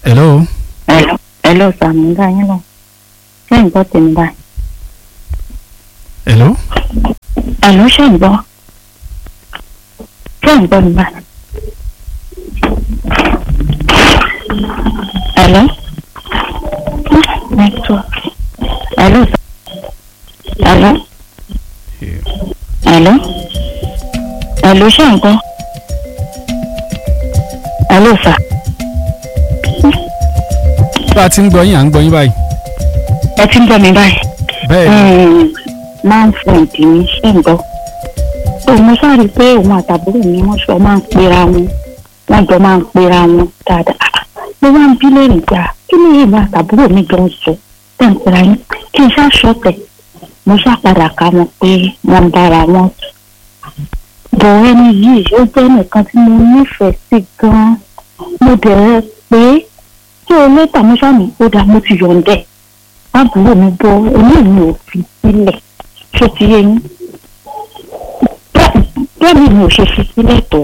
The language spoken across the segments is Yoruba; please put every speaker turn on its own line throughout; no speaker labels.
hello
Hello, hello Sàmú dá yín lọ. Ṣé ń gbọ́ tèmi báyìí?
hello
Hello, ṣé ń gbọ́? Ṣé ń gbọ́ mi báyìí? Hello? Network. Hello? Hello? Hello? Hello, ṣé ń gbọ́? Hello, sà.
bá a ti ń gbọ́ yín à ń gbọ́ yín báyìí
Ẹ ti ń gbọ́ mi báyìí?
bẹ́ẹ̀ ni
máa ń fún ìdí ní ṣé ń gbọ́. tó mo sáré pé òun àtàbúrò mi wọ́n sọ máa ń pera wọn wọ́n jọ máa ń pera wọn dáadáa. mo wá ń bí lẹ́rìn gbà kí ni èèmọ̀ àtàbúrò mi gan sọ tẹ̀ ń pera yín kí n ṣá ṣọ̀tẹ̀ mo ṣá padà ká wọn pé wọ́n ń bára wọn. bọ̀ ẹni yìí ó jẹ́ nìkan tí mo nífẹ̀ẹ́ sí gan-an mo bẹ̀rẹ̀ pé tí o lé tàmí sàmì ó dáa mo ti yọ̀ǹdẹ̀ àbúrò mi bọ eléyìí ò fi sílẹ̀ ṣó ti yé yín bẹ́ẹ̀ mi ò ṣe fi sílẹ̀ tó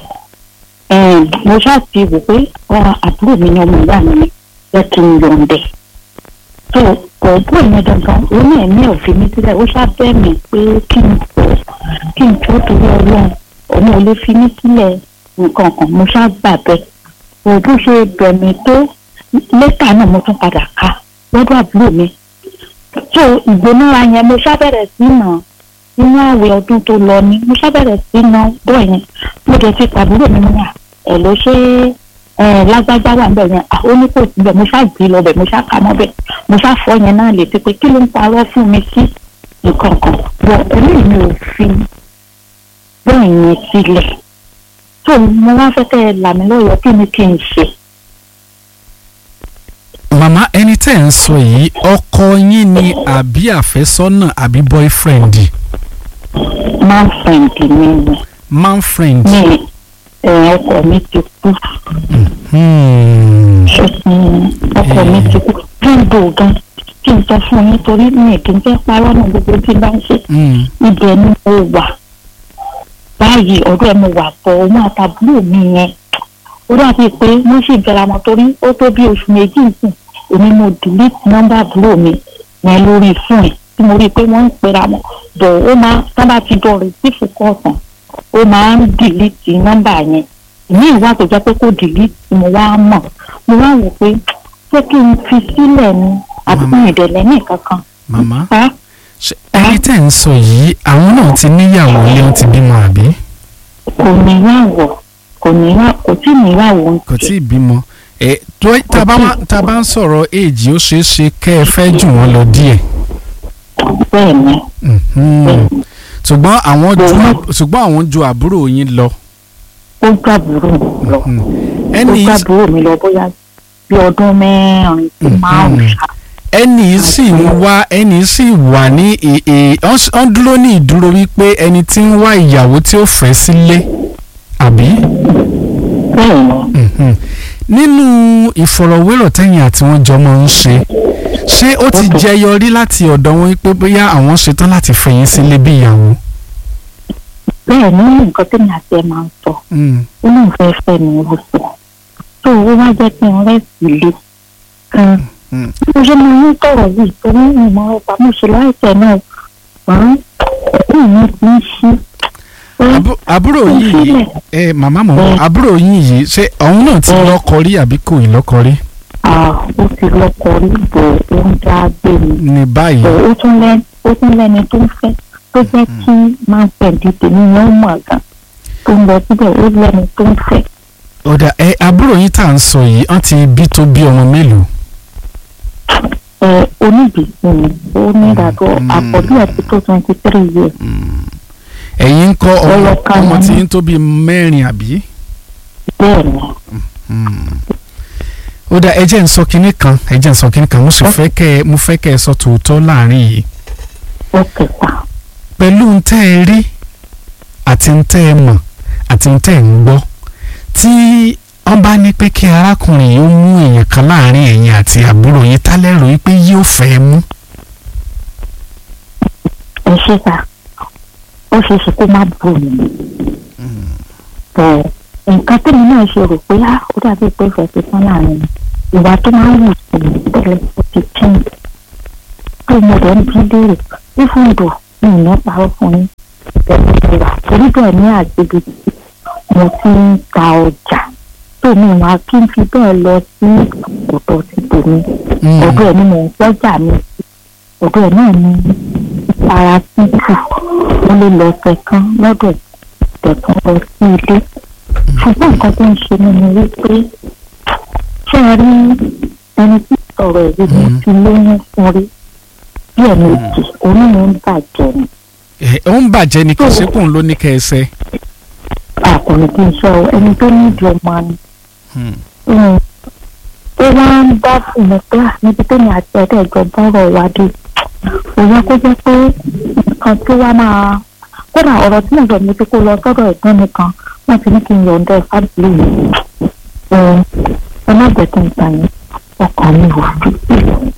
mo ṣáà ti wò pé àbúrò mi ni ọmọ ìyá mi ni jẹ́ kí n yọ̀ǹdẹ̀ tó ọ̀bọ̀ yẹn dandan ó ní ẹ̀mí ò fi mí sílẹ̀ ó ṣáà bẹ́ẹ̀ mi pé kí n sọ kí n tó torí ọlọ́run òun ò lè fi mí sílẹ̀ nǹkan kan mo ṣáà gbà bẹ́ẹ̀ òbí ṣe bẹ̀ mí tó lẹ́tà náà mo tún padà ká lọ́dọ̀ àbúrò mi. tó ìgbónára yẹn mo ṣàbẹ̀rẹ̀ sí nà nínú àwẹ̀ ọdún tó lọ ni mo ṣàbẹ̀rẹ̀ sí nà bọ́ yẹn mo dẹ̀ ti pàbúrò mi níyà ẹ̀ ló ṣe ẹ̀ lágbájá wà bẹ̀ yẹn ó ní kò síbẹ̀ mo ṣáà gbé lọ bẹ̀ mo ṣáà kà mọ́ bẹ̀ mo ṣáà fọ́ yẹn náà létí pé kí ló ń parọ́ fún mi sí nǹkan kan bọ̀ ẹ̀mí mi ò fi bẹ́ẹ̀ yẹn sílẹ̀ tó mo wá fẹ́ kẹ́ ẹ là mí lọ́yọ̀ọ́ kí ni kí n ṣe.
màmá ẹni tẹ́ ẹ̀ ń sọ yìí ọkọ yín ni àbí àfẹ́sọ́nà àbí boyfriend
máa ń fẹ̀ǹdì mi ni
man friend.
ní ẹ̀ ọkọ mi ti kú
Hmm.
ọkọ mi ti kú fúndò gan kí n sọ fún yín torí mi kì í fẹ́ parọ́ náà gbogbo tí bá ń ṣe
Hmm.
ibẹ̀ ni mo wà báyìí ọ̀dọ̀ ẹ̀ mo wà pọ̀ òun àtàbúrò mi yẹn ó dàbí pé wọ́n sì bẹ̀rẹ̀ àmọ́ torí ó tó bí oṣù méjì nìsín èmi mo delete nọ́mbà àbúrò mi yẹn lórí fún ẹ̀ tí mo rí i pé wọ́n ń pera wọn bọ̀ ó máa sábà ti dọ̀ rìsífù kọ̀ọ̀kan ó máa ń delete nọ́mbà yẹn ìní ìwà tó jẹ́ pé kó delete mo wá mọ̀ mo wá wò pé ṣé kí n fi sílẹ̀ ni àbí
Màmá.
ìdẹ̀lẹ̀ ní kankan.
màmá
Ẹ́
ṣe ẹni tẹ́ ẹ̀ ń sọ yìí àwọn náà ti níyàwó ilé wọn ti bímọ àbí
kò níyàwó kò níyàwó kò tí níyàwó ń
kò tí ì bímọ ẹ tó tá a bá wá- tá a bá ń sọ̀rọ̀ èjì ó ṣeé ṣe kẹ́ ẹ fẹ́ jù wọ́n lọ díẹ̀
bẹ́ẹ̀ ni
Mhm. ṣùgbọ́n àwọn ju
Bẹ́ẹ̀.
ṣùgbọ́n àwọn ju àbúrò yín lọ
ó gbàbúrò mi lọ
Mhm.
ó
ẹni
gbàbúrò mi lọ bóyá bí ọdún mẹ́rin sí
Mhm.
márùn-ún ṣá
ẹni sì ń wá ẹni sì wà ní èè ọ́n dúró ní ìdúró wípé ẹni tí ń wá ìyàwó tí ó fẹ́ sílé àbí.
bẹ́ẹ̀ ni
Mhm. nínú ìfọ̀rọ̀wérọ̀ tẹ́yìn àti wọn jọ máa ń ṣe ṣé ó ti
Okay.
jẹyọ rí láti ọ̀dọ̀ wọn pé bóyá àwọn ṣetán láti fẹ̀yìn sílé bí ìyàwó.
bẹ́ẹ̀ ni nǹkan tí mi àti ẹ̀ máa ń sọ
Mm.
ó lóun fẹ́ fẹ́ mi ó sọ tó owó wá jẹ́ kí n rẹ́sì lé kan
Mm.
bí mo ṣe máa ń tọ̀rọ̀ yìí torí ìmọ̀ ọ̀pá mo ṣe láìpẹ́ náà ṣùgbọ́n ẹ̀mí mi ti ń ṣí pé
Àbú- àbúrò
kí n
yìí
sílẹ̀
ẹ màmá mọ̀
Mm.
àbúrò yìí yìí ṣé òun náà ti
Mm.
lọ́kọ rí àbí kò ì lọ́kọ rí
ah ó ti lọ́kọ rí bò ó ń dá gbé mi
ní báyìí.
bò ó tún lẹ́ ó tún lẹ́ni tó ń fẹ́ tó jẹ́ kí máa tẹ̀lé tèmi ní ó mọ̀ gan tó ń lọ síbẹ̀ ó lẹ́ni tó ń fẹ́
ọ̀dà ẹ àbúrò yín tá à ń sọ yìí wọ́n ti bí tó bí ọmọ mélòó.
ẹ oníbìsí ni ó ní ìdádúró
Mm.
àkọ́bí ẹ̀ ti tó twenty three years
ẹ̀yin ń kọ́ ọmọ
Ọlọ́ka
ọmọ
wọn
tí
ní.
ń tó bí mẹ́rin àbí.
bẹ́ẹ̀ ni
ó dá ẹ jẹ́ ń sọ kinní kan ẹ jẹ́ ń sọ kinní kan mo sì fẹ́ kẹ́ ẹ mo fẹ́ kẹ́ ẹ sọ tòótọ́ láàrin yìí
ó kẹta
pẹ̀lú ń tẹ́ ẹ rí àti ń tẹ́ ẹ mọ̀ àti ń tẹ́ ẹ ń gbọ́ tí wọ́n bá ní pé kí arákùnrin yìí ó mú èèyàn kan láàrin ẹ̀yin àti àbúrò yín tálẹ́rò yìí pé yóò fẹ́ mú.
ẹ ṣe ta ó ṣe é ṣe kó má bù mí bọ̀ nǹkan tẹ́mi náà ṣe rò pé á ó dàbí pé ìfẹ́ ti tán láàrin mi ìwà tó máa ń wù sí mi tẹ́lẹ̀ ó ti change tó mo rẹ̀ ń bí léèrè fífúndò mi ò ní parọ́ fún yín pẹ̀lú ìwà torí bẹ́ẹ̀ ní àgbègbè tí mo ti ń ta ọjà tó mi wá kí n fi bẹ́ẹ̀ lọ sí ọ̀dọ̀ ti tèmi ọ̀dọ̀ ẹ̀ ni mò ń gbọ́jà mi sí ọ̀dọ̀ ẹ̀ náà ni ara títù mo lè lọ ọ̀sẹ̀ kan lọ́dọ̀ tẹ̀kan lọ sí ilé ṣùgbọ́n nǹkan tó ń ṣe mí ni wípé ṣé ẹ rí ẹni tí sọ̀rọ̀ ẹ̀ yìí
Mhm.
ti lóyún fún rí bí ẹ̀ méjì onímọ̀ ń bàjẹ́ ni
ẹ ó ń bàjẹ́ ni kì í ṣe kóun ló ní kẹsẹ́.
àkùnrin kì í sọ ẹni tó ní ìdí ọmọ ni
Hmm.
ó wá ń bá fún mi pé à, níbi tó ní àti ẹ̀dẹ̀ ìjọ bọ́rọ̀ wá dé kò yẹ kó jẹ́ pé nǹkan tó wá máa kódà ọ̀rọ̀ tí mo sọ mi pé kó lọ sọ́dọ̀ ẹ̀gbọ́n mi kan wọ́n ti ní kí n yọ̀ǹda ẹ̀ fábìlì mi ẹ ẹ má jẹ́ kí n gbà yín ọkàn mi ò fi sí.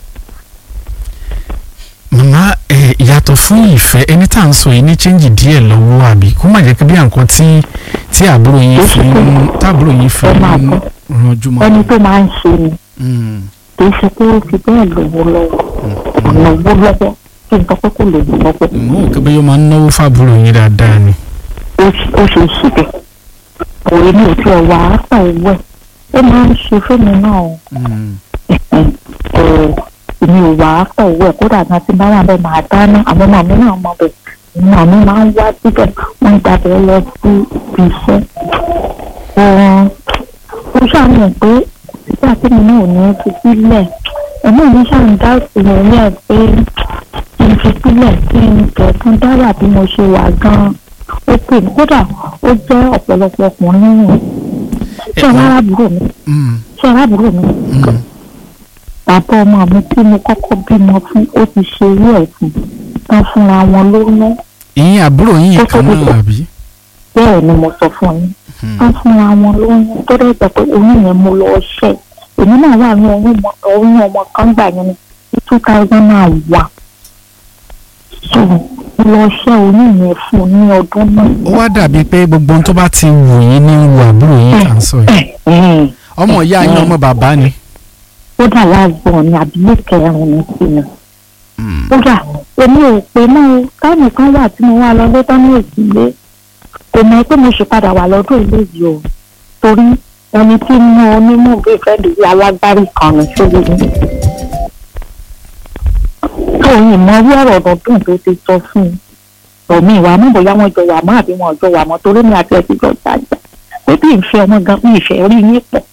màmá ẹ yàtọ̀ fún ìfẹ́ ẹni tá à ń sọ yìí ní chẹ́ǹjì díẹ̀ lọ́wọ́ àbí kó má jẹ́ pé bí nǹkan tí tí àbúrò yín fi ń táàbúrò yín fi
Ẹ máa
ń
bọ̀.
ranjú mọ́.
ẹni tó máa ń ṣe ni
Hmm.
kì í ṣe pé ó fi bẹ́ẹ̀ lówó lọ́wọ́ ọ̀nà owó lọ́wọ́ kí n sọ pé kò lè lọ́wọ́
mo ò kébé yóò máa ń náwó fáàbúrò yín dáadáa ni.
ó ṣe- ó ṣe ṣe bẹ́ẹ̀ òwe ní òtí ọ̀wà àpá owó ẹ̀ ó máa ń ṣe fẹ́mi náà o.
Hmm.
ẹ̀ èmi ò wà á pọ̀ owó ẹ̀ kódà gan tí bá wà bẹ́ẹ̀ máa dáná àwọn ọmọ mi náà mọ bẹ́ẹ̀ ọmọ mi máa ń wá síbẹ̀ wọ́n ń gbàgbé lọ sí ibi iṣẹ́. Ẹ̀ẹ́n, ó ṣàmì pé nígbà tí mi náà ò ní fi sílẹ̀ ẹ̀mí mi ṣàmì dá ìsinmi ní ẹ̀ pé kí n fi sílẹ̀ kí n kẹ̀kún dáwà bí mo ṣe wà gan-an ó pè mí kódà ó jẹ́ ọ̀pọ̀lọpọ̀ ọkùnrin nínú ṣé
Ẹ-
arábùrò mi
Hmm.
ṣé arábùrò mi
Hmm.
bàbá ọmọ mi tí mo kọ́kọ́ bímọ fún ó ti ṣe irú ẹ̀ fún tán fúnra wọn lóyún
ìyín àbúrò yín yìí kan náà àbí.
bẹ́ẹ̀ ni mo sọ fún yín
Hmm.
tán fúnra wọn lóyún tó dẹ̀ jẹ́ pé oyún yẹn mo lọ ṣẹ́ èmi náà wà ní oyún ọmọ oyún ọmọ kan gbà yẹn ní two thousand and one so mo lọ ṣẹ́ oyún yẹn fún un ní ọdún náà.
ó wá dàbí pé gbogbo ohun tó bá ti wù yín ní wù àbúrò yín kà ń sọ yìí.
Ẹ̀ẹ́n,
ọmọ ìyá yín ọmọ bàbá ni.
kódà láàbọ̀ ni àbílẹ̀ kẹrin ní sí mi.
Hmm.
kódà èmi ò pé mọ́ o táìmù kan wà tí mo wá lọ lé tán ní òsínlé kò mọ̀ pé mo ṣe padà wà lọ́dún ilé yìí o torí ẹni tí mú onímọ̀ bí ìfẹ́ lè alágbárí kan ní sórí mi. tó yìí mọ orí ọ̀rọ̀ ọ̀dọ̀dún tó ti sọ fún un ọ̀mí ìwà mọ̀ bóyá wọ́n jọ wà mọ́ àbí wọn ò jọ wà mọ́ torí mi àti ẹ̀sìn jọ jàjà pé bí ìfẹ́ ọmọ gan bí ìfẹ́ rí yín pọ̀.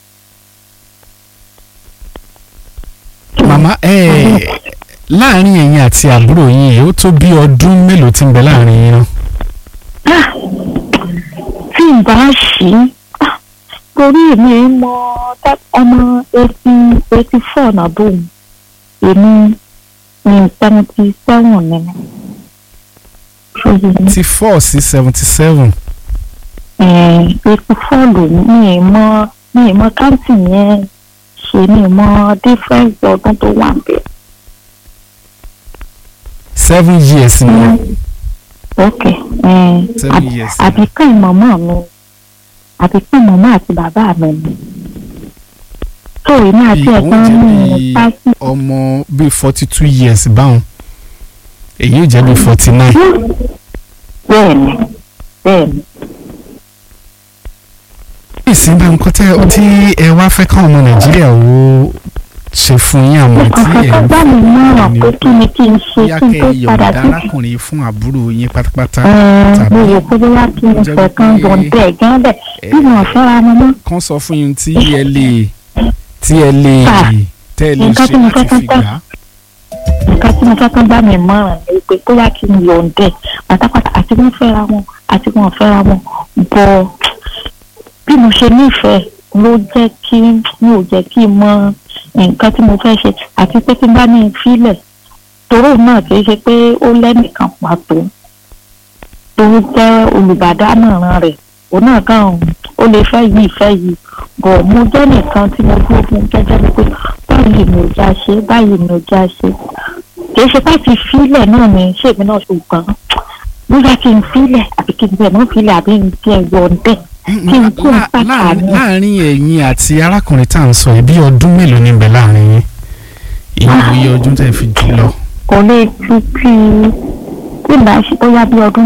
màmá ẹ láàrin ẹ̀yin àti àbúrò yín yìí ó tó bí ọdún mélòó tí ń bẹ láàrin yín náà.
Ah, tí n bá ṣí ah, torí èmi mọ tá- ọmọ eighty eighty four nàbó mi èmi ní seventy seven ni mi ṣòye ní
ti four sí seventy seven.
eighty four lòun mi ì mọ mi ì mọ káǹtì yẹn ṣe mi ì mọ difference ọdún tó wà bẹ́ẹ̀.
seven years ni wọn.
ok eh,
Seven
àbí-
years.
àbíkẹ́ màmá mi àbíkẹ́ màmá àti bàbá mi ni tó èmi àti
Bí òun
ẹ̀gbọ́n
jẹ́
mi
bí
pásí
ọmọ bíi forty two years báwọn èyí ò jẹ́ bíi forty nine.
bẹ́ẹ̀ ni bẹ́ẹ̀ ni
ìsìn bá nǹkan tẹ́ ọ tí ẹ wá fẹ́ káwọn ọmọ nàìjíríà ó ṣe fún yín àmọ́ tí ẹ
ọ̀kọ̀ọ̀kan
ń
bá mi mọ̀ràn
ni
pé kí ni kí n ṣe
yá
kí n
kẹ́
tó
ẹ
padà
yọ̀ǹda
sí
arákùnrin fún àbúrò yín pátápátá
ẹ̀ẹ́n
tàbí
mo rò pé bóyá kí n
jẹ́
fẹ́ kan
wípé-
bọ̀ bẹ́ẹ̀ gán bẹ́ẹ̀
ẹ,
bí wọn fẹ́ra wọn mọ́
kán sọ fún yín tí ẹ lè tí ẹ lè
Ah,
tẹ́ ẹ lè
nǹkan
ṣe
tí mo
láti
fẹ́
fi
kán
gbà á.
nǹkan tí mo fẹ́ kán bá mi mọ̀ràn ni pé bóyá kí n yọ̀ǹdẹ̀ pátápátá àti wọ́n fẹ́ra wọn àti wọ́n fẹ́ra wọn bọ̀ bí mo ṣe nífẹ̀ẹ́ ló jẹ́ kí mi ò jẹ́ kí n mọ nǹkan tí mo fẹ́ ṣe àti pé tí n bá ní í filẹ̀ toró náà kì í ṣe pé ó lẹ́nìkan pàtó tó jẹ́ olùbádámọ̀ràn rẹ̀ òun náà kàn ó lè fẹ́ yìí fẹ́ yìí bọ̀ mo jẹ́ nìkan tí mo dúró fún gẹ́gẹ́ bí pé báyìí mi ò já ṣe báyìí mi ò já ṣe kì í ṣe pé ti filẹ̀ náà ni ṣèmi náà ṣùgbọ́n bóyá kí n filẹ̀ àbí kí n bẹ̀ mọ́ filẹ̀ àbí kí n yọ̀ǹdẹ̀ kí n kó
Lá-
pàtà
láàrin
ní.
láàrin ẹ̀yin àti arákùnrin tá à ń sọ yìí bí ọdún mélòó ní bẹ̀ láàrin yín ìyẹn iye ọdún tẹ́ fi jù lọ.
kò lè fi fi tí ìgbà ṣe bóyá bí ọdún